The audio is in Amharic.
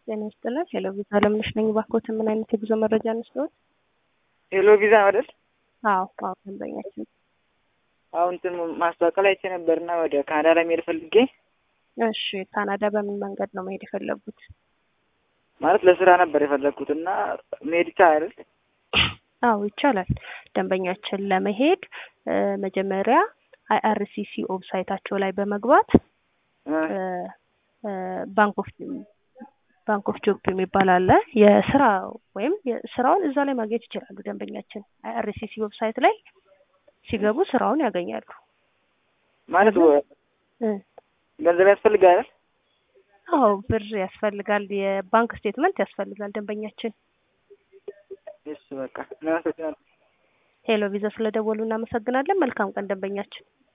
ጤና ይስጥልን። ሄሎ ቪዛ አለምነሽ ነኝ። ባኮት ምን አይነት የጉዞ መረጃ እንስጠዎት? ሄሎ ቪዛ አይደል? አዎ አዎ፣ ደንበኛችን አሁን እንትን ማስታወቂያ ላይ አይቼ ነበርና ወደ ካናዳ ለመሄድ ፈልጌ እሺ፣ ካናዳ በምን መንገድ ነው መሄድ የፈለጉት? ማለት ለስራ ነበር የፈለግኩት እና መሄድ ይቻላል አይደል? አዎ ይቻላል። ደንበኛችን ለመሄድ እ መጀመሪያ አይአርሲሲ ዌብሳይታቸው ላይ በመግባት እ እ ባንክ ኦፍ ባንክ ኦፍ ጆብ የሚባል አለ። የስራ ወይም ስራውን እዛ ላይ ማግኘት ይችላሉ። ደንበኛችን አይአርሲሲ ዌብሳይት ላይ ሲገቡ ስራውን ያገኛሉ። ማለት ወ- እ ገንዘብ ያስፈልጋል አይደል? አዎ ብር ያስፈልጋል። የባንክ ስቴትመንት ያስፈልጋል። ደንበኛችን እሺ በቃ እናመሰግናለን። ሄሎ ቪዛ ስለደወሉ እናመሰግናለን። መልካም ቀን ደንበኛችን።